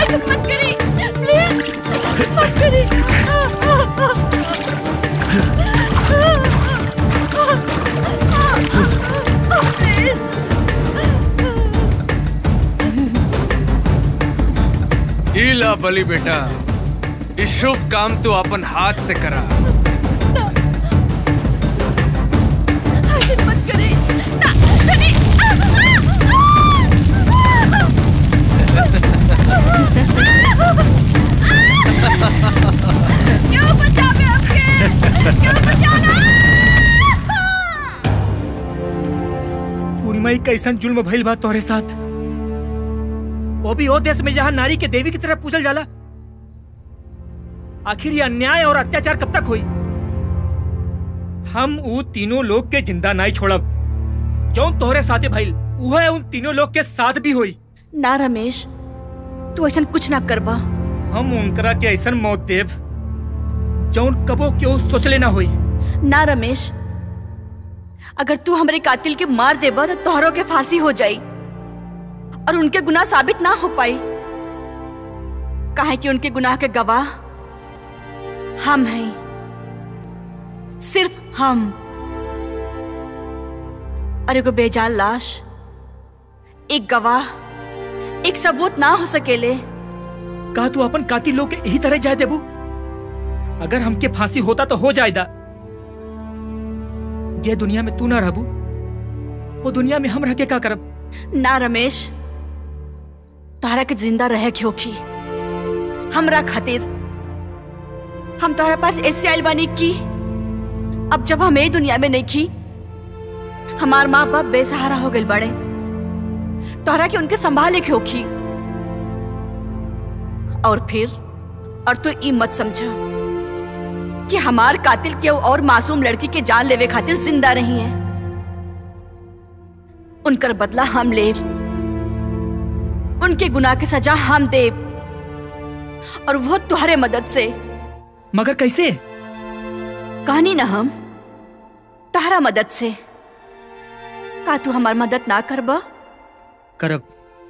ऐसा मत करी प्लीज मत करी इला बली बेटा ये शुभ काम तू अपन हाथ से करा ऐसे मत करी ना सुनी क्यों बचावे हमके क्यों बचाना पूर्णिमा एक कैसन जुल्म भइल बा तोहरे साथ वो भी वो देश में जहाँ नारी के देवी की तरह पूजल जाला आखिर ये अन्याय और अत्याचार कब तक हुई हम ऊ तीनों लोग के जिंदा नहीं छोड़ब जो तोहरे साथे भइल वह उन तीनों लोग के साथ भी हुई ना रमेश तू ऐसा कुछ ना करबा हम उनकरा के ऐसन मौत देव जौन कबो क्यों सोचले ना हुई ना रमेश अगर तू हमारे कातिल के मार देबा तो तोहरों के फांसी हो जाई और उनके गुनाह साबित ना हो पाई काहे कि उनके गुनाह के गवाह हम हैं सिर्फ हम और एगो बेजान लाश एक गवाह एक सबूत ना हो सकेले कहा तू अपन कातिल लोग के यही तरह जाए देबू अगर हमके फांसी होता तो हो जाएदा जे दुनिया में तू ना रहबू वो दुनिया में हम रह के का करब ना रमेश तोहरा के जिंदा रहे के होखी हमरा खातिर हम तोहरा पास ऐसे आइल बानी की अब जब हम ए दुनिया में नहीं खी हमार माँ बाप बेसहारा हो गए बड़े तोहरा के उनके संभाले के होखी और फिर और तू ई मत समझा कि हमार कातिल के और मासूम लड़की के जान लेवे खातिर जिंदा रही है उनकर बदला हम लेब उनके गुनाह की सजा हम देब और वो तुम्हारे मदद से मगर कैसे कहानी ना हम तुम्हारा मदद से का तू हमार मदद ना करबा करब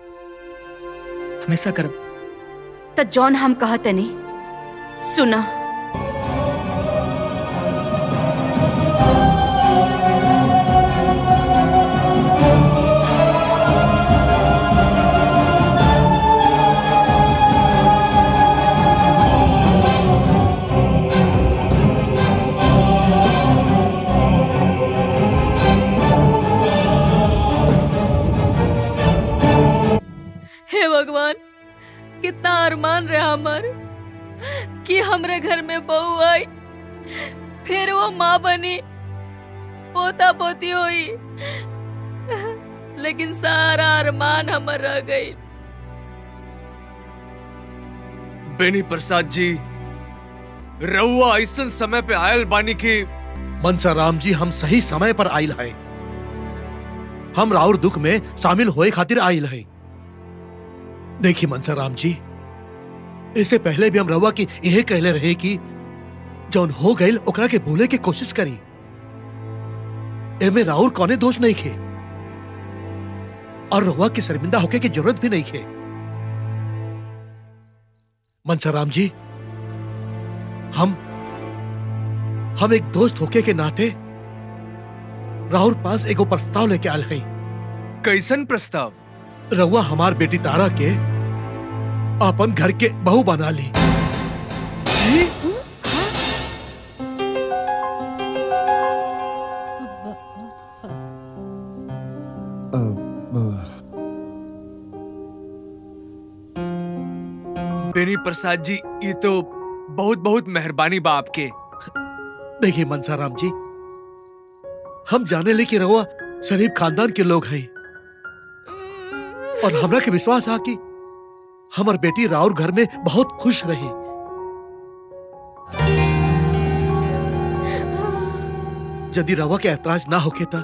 हमेशा करब तो जॉन हम कहते नहीं सुना हे भगवान कितना अरमान रहे हमर कि हमरे घर में बहू आई फिर वो माँ बनी पोता पोती हुई लेकिन सारा अरमान हमर रह गई बेनी प्रसाद जी रउआ ऐसन समय पे आयल बानी की मनसा राम जी हम सही समय पर आयल हैं हम राउर दुख में शामिल होए खातिर आयल हैं देखिए मनसा राम जी इससे पहले भी हम रउआ की यही कहले रहे कि जौन हो गईल ओकरा के भूले की कोशिश करी एमे राउर कौने दोष नहीं खे और रउआ के शर्मिंदा होके की जरूरत भी नहीं खे मनसा राम जी हम हम एक दोस्त होके के नाते राहुल पास एगो प्रस्ताव लेके आल हैं कैसन प्रस्ताव रउआ हमार बेटी तारा के अपन घर के बहू बना ली जी बेनी प्रसाद जी ये तो बहुत बहुत मेहरबानी बा आपके देखिए मनसाराम जी हम जाने ले कि रउआ शरीफ खानदान के लोग हैं और हमरा के विश्वास आ कि हमार बेटी राउर घर में बहुत खुश रही यदि रवा के ऐतराज ना होके ता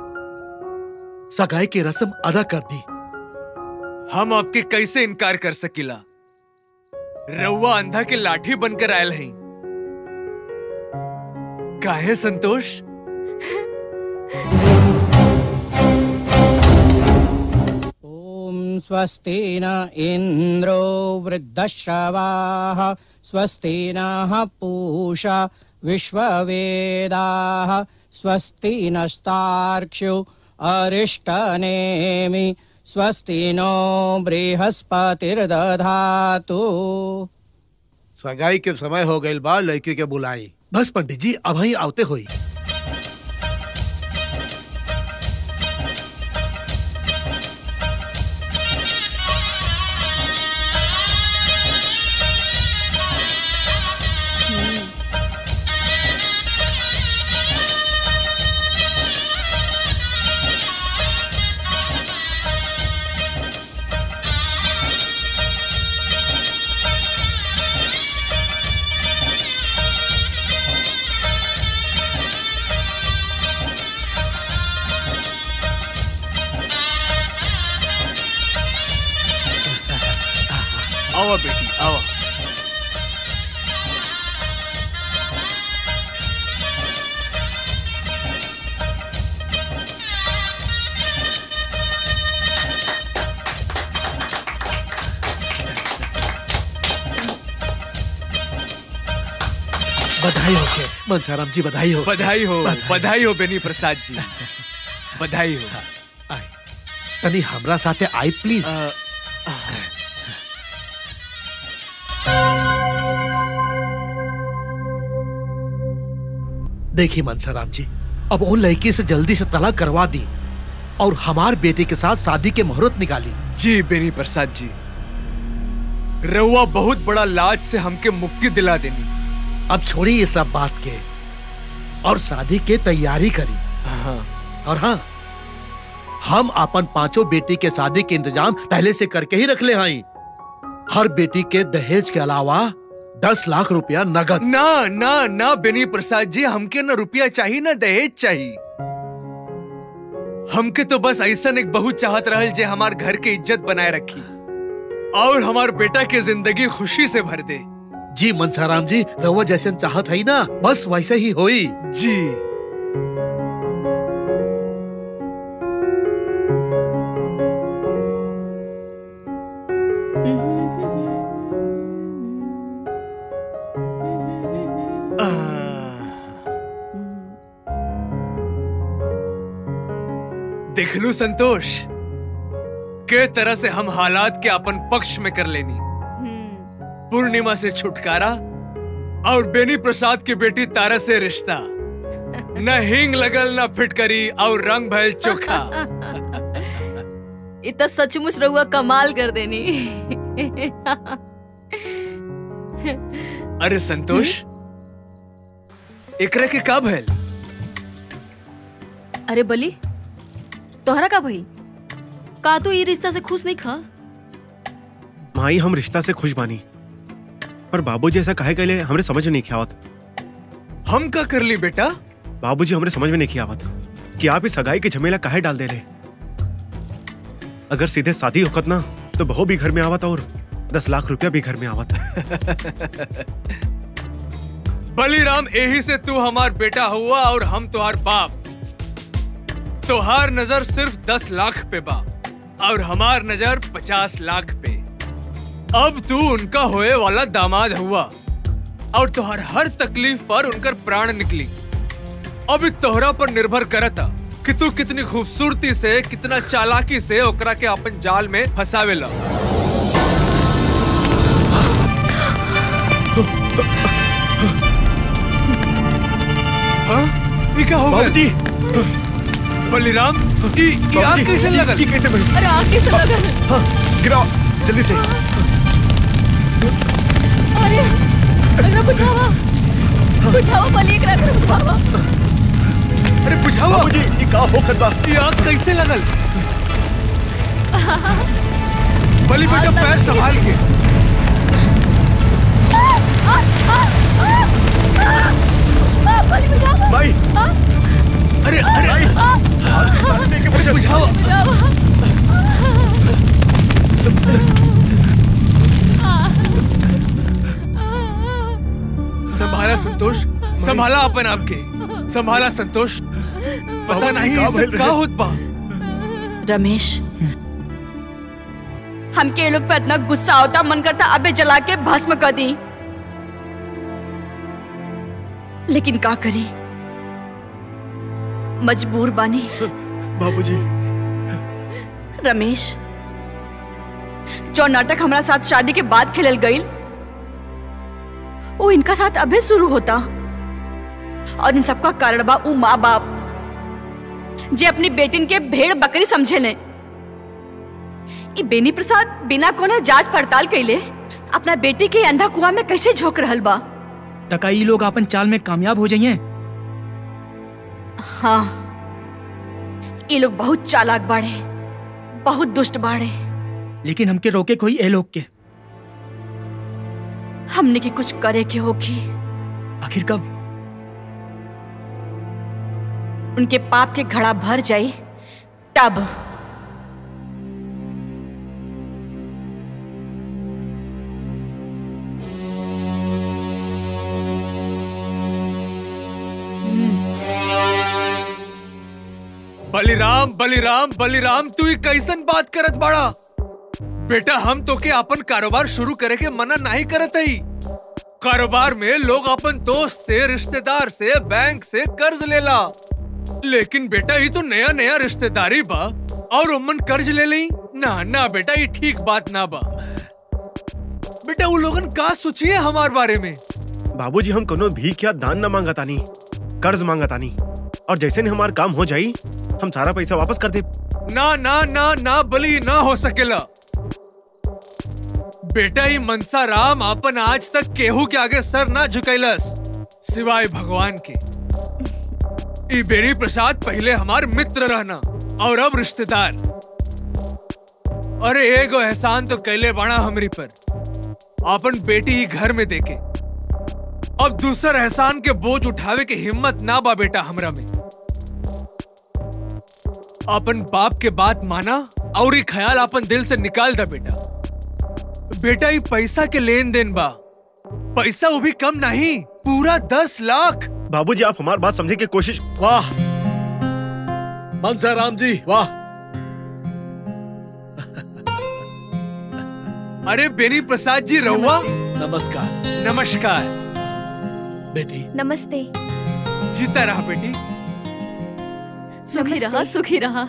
सगाई की रस्म अदा कर दी हम आपके कैसे इनकार कर सकीला रउआ अंधा के लाठी बनकर आयल हैं काहे संतोष ॐ स्वस्ति न इन्द्रो वृद्धश्रवाः स्वस्ति नः पूषा विश्ववेदाः स्वस्ति नस्तार्क्ष्यो अरिष्टनेमि स्वस्ति नो बृहस्पतिर्दधातु सगाई के समय हो गई बा लड़की के बुलाई बस पंडित जी अब ही आवते हुई आओ बेटी आओ बधाई हो के मनसाराम जी बधाई हो बधाई हो बधाई। बधाई हो बेनी प्रसाद जी बधाई हो आए तनी हमरा साथे आई प्लीज अ, देखिए मनसाराम जी अब उन लड़की से जल्दी से तलाक करवा दी और हमार बेटे के साथ शादी के मुहूर्त निकाली जी बेनी प्रसाद जी रउआ बहुत बड़ा लाज से हमके मुक्ति दिला देनी अब छोड़ी ये सब बात के और शादी के तैयारी करी हाँ और हाँ हम अपन पांचों बेटी के शादी के इंतजाम पहले से करके ही रख ले आई हर बेटी के दहेज के अलावा दस लाख रुपया नगद ना ना ना बेनी प्रसाद जी हमके ना रुपया चाहिए ना दहेज चाहिए हमके तो बस ऐसा एक बहुत चाहत रहल जे हमार घर के इज्जत बनाए रखी और हमार बेटा के जिंदगी खुशी से भर दे जी मनसाराम जी रहुआ जैसे चाहत है ना बस वैसे ही होई जी देखलू संतोष के तरह से हम हालात के अपन पक्ष में कर लेनी पूर्णिमा से छुटकारा और बेनी प्रसाद की बेटी तारा से रिश्ता न हिंग लगल न फिटकरी और रंग भयल चोखा इतना सचमुच रहुआ कमाल कर देनी अरे संतोष एकरा के का भयल अरे बली तोहरा का भाई का तू ये रिश्ता से खुश नहीं खा माई हम रिश्ता से खुश बानी पर बाबूजी ऐसा काहे कहले हमरे समझ में नहीं आवत हम का कर ली बेटा बाबूजी हमरे समझ में नहीं आवत कि आप इस सगाई के झमेला काहे डाल देले अगर सीधे शादी होकत ना तो बहू भी घर में आवत और दस लाख रुपया भी घर में आवत बलिराम यही से तू हमार बेटा हुआ और हम तुहार बाप तुहार नजर सिर्फ दस लाख पे बा और हमार नजर पचास लाख पे अब तू उनका होए वाला दामाद हुआ और तुहार हर तकलीफ पर उनकर प्राण निकली अब इ तोहरा पर निर्भर करता कि तू कितनी खूबसूरती से कितना चालाकी से ओकरा के अपन जाल में फंसावेला हाँ? ये क्या हो गया बाबूजी बलिराम ई ई आग कैसे लगल ये कैसे बनी? अरे आगे से लगल हाँ, गिराओ जल्दी से अरे अरे बुझावा बुझावा बली एकरा के बुझावा अरे बुझाओ बाबूजी ये का होखत बा ये आग कैसे लगल बलि बेटा पैर संभाल के आ, बली बुझावा माई अरे अरे अरे बुझाओ संभाला संतोष संभाला अपन आपके संभाला संतोष पता बाबूजी, नहीं का ये सब भइल का रहे? होत बा रमेश हमके ये लोग पे इतना गुस्सा होता मन करता अबे जला के भस्म कर दी लेकिन का करी मजबूर बानी बाबूजी रमेश जो नाटक हमारा साथ शादी के बाद खेलल गई वो इनका साथ अबे शुरू होता और इन सबका कारण बा ऊ माँ बाप जे अपनी बेटिन के भेड़ बकरी समझे ले ई बेनी प्रसाद बिना कोनो जांच पड़ताल कैले अपना बेटी के अंधा कुआं में कैसे झोंक रहल बा तका ई लोग अपन चाल में कामयाब हो जाइए हाँ ये लोग बहुत चालाक बाड़े बहुत दुष्ट बाड़े लेकिन हमके रोके कोई ए लोग के हमने की कुछ करे के होगी आखिर कब उनके पाप के घड़ा भर जाए तब बलिराम बलिराम बलिराम तू ही कैसन बात करत बाड़ा बेटा हम तो के अपन कारोबार शुरू करे के मना नहीं करत हई कारोबार में लोग अपन दोस्त से रिश्तेदार से बैंक से कर्ज लेला लेकिन बेटा ये तो नया नया रिश्तेदारी बा और उमन कर्ज ले ली ना ना बेटा ये ठीक बात ना बा बेटा वो लोगन का सोचिए हमार बारे में बाबूजी हम कोनो भीख या दान न मांगतानी कर्ज मांगतानी और जैसे ही हमार काम हो जाई हम सारा पैसा वापस कर दे ना ना ना ना बली ना हो सकेला बेटा ही मनसा राम अपन आज तक केहू के आगे सर ना झुकैलस सिवाय भगवान के ई बेरी प्रसाद पहले हमार मित्र रहना और अब रिश्तेदार अरे एगो एहसान तो कैले बाणा हमरी पर अपन बेटी ही घर में देके अब दूसर एहसान के बोझ उठावे के हिम्मत ना बा बेटा हमरा में अपन बाप के बात माना और ये ख्याल अपन दिल से निकाल दा बेटा बेटा ये पैसा के लेन देन बा पैसा वो भी कम नहीं पूरा दस लाख बाबूजी आप हमारी बात समझने की कोशिश वाह मनसा राम जी वाह अरे बेनी प्रसाद जी रहुआ नमस्कार नमस्कार बेटी नमस्ते जीता रहा बेटी सुखी रहा सुखी रहा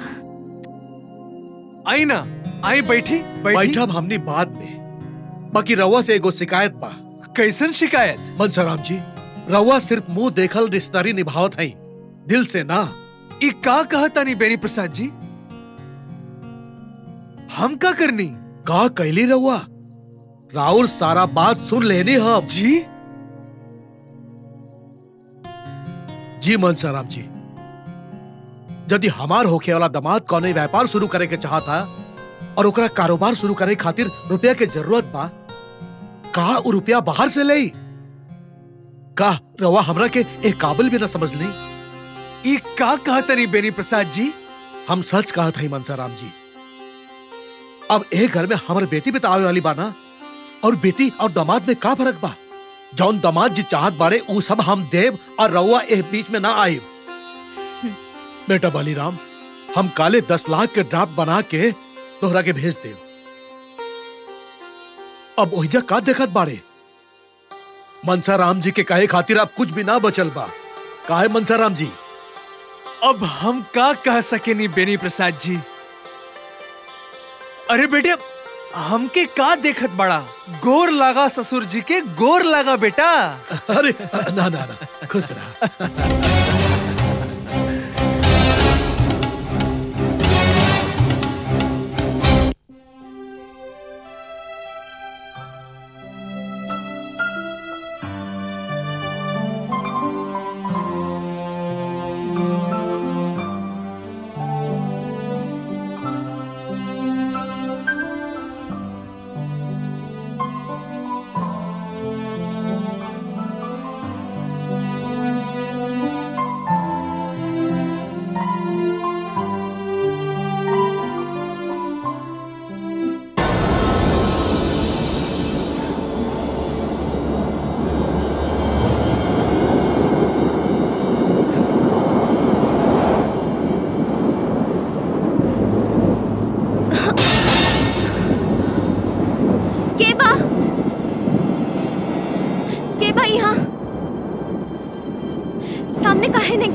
आई ना आई बैठी बैठी बैठब हमनी बाद में बाकी रवा से एगो शिकायत बा कैसन शिकायत मनसाराम जी रवा सिर्फ मुंह देखल रिश्तेदारी निभावत है दिल से ना ई का कहता नहीं बेनी प्रसाद जी हम का करनी का कैली रवा राहुल सारा बात सुन लेनी हम जी जी मनसाराम जी यदि हमार होखे वाला दामाद कौने व्यापार शुरू करे के चाहता और ओकरा कारोबार शुरू करे खातिर रुपया के जरूरत बा का उ रुपया बाहर से ले का रवा हमरा के एक काबिल भी ना समझ ली ई का कहता नहीं बेनी प्रसाद जी हम सच कहा था मनसाराम जी अब एक घर में हमारे बेटी भी तो आवे वाली बा ना और बेटी और दामाद में का फर्क बा जौन दामाद जी चाहत बारे ऊ सब हम देव और रउआ ए बीच में ना आए बेटा बलिराम हम काले दस लाख के ड्राफ्ट बना के तोहरा के भेज देव अब ओहिजा का देखत बाड़े मनसा राम जी के कहे खातिर अब कुछ भी ना बचल बा काहे मनसा राम जी अब हम का कह सके नहीं बेनी प्रसाद जी अरे बेटे हमके का देखत बड़ा गोर लगा ससुर जी के गोर लगा बेटा अरे ना ना ना खुश रहा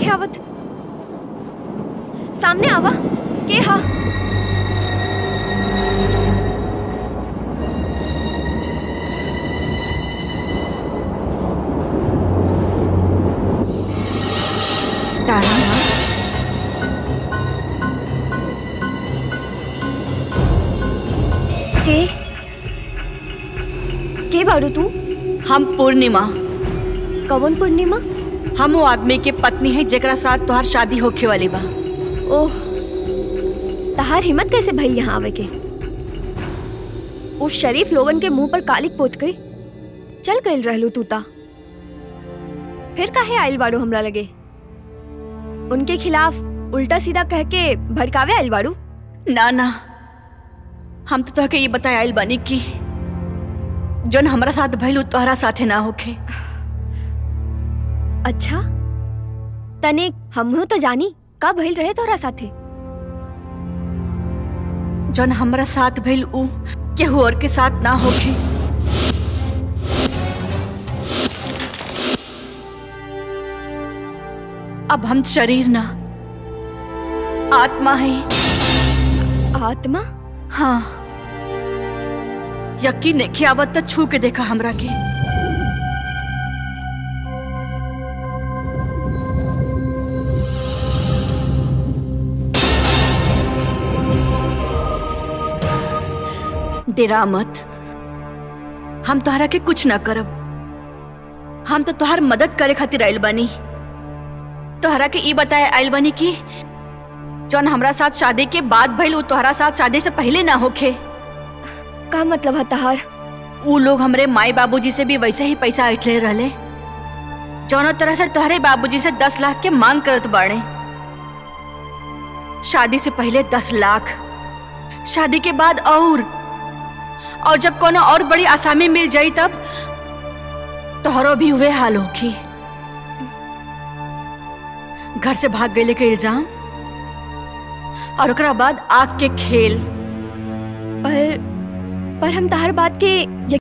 नहीं आवत सामने आवा के हा तारा के के बाड़ू तू हम पूर्णिमा कवन पूर्णिमा हम वो आदमी के पत्नी है जेकरा साथ तोहार शादी होखे वाली बा ओह तहार हिम्मत कैसे भइल यहाँ आवे के उस शरीफ लोगन के मुंह पर कालिक पोत गई चल गइल रहलू तूता फिर काहे आइल बाड़ू हमरा लगे उनके खिलाफ उल्टा सीधा कह के भड़कावे आइल बाड़ू ना ना हम तो तोहके ये बताए आइल बानी कि जोन हमरा साथ भइल उ तोहरा साथे ना होखे अच्छा तने हमहू तो जानी का भइल रहे तोहरा साथे जोन हमरा साथ भइल उ केहू और के साथ ना होखे अब हम शरीर ना आत्मा है आत्मा हाँ यकीन नहीं आवत त छू के देखा हमरा के डेरा मत हम तोहरा के कुछ ना करब हम तो तोहर मदद करे खातिर आइल बानी तोहरा के ई बताए आइल बानी कि जौन हमरा साथ शादी के बाद भइल उ तोहरा साथ शादी से पहले ना होखे का मतलब है तहार उ लोग हमरे माई बाबूजी से भी वैसे ही पैसा ऐठले रहले जौनो तरह से तोहरे बाबूजी से दस लाख के मांग करत बाड़े शादी से पहले दस लाख शादी के बाद और और जब कोनो और बड़ी आसामी मिल जाई तब तोहरो भी हुए हाल होखी घर से भाग गए के इल्जाम और ओकरा बाद आग के खेल पर पर हम तहार बात के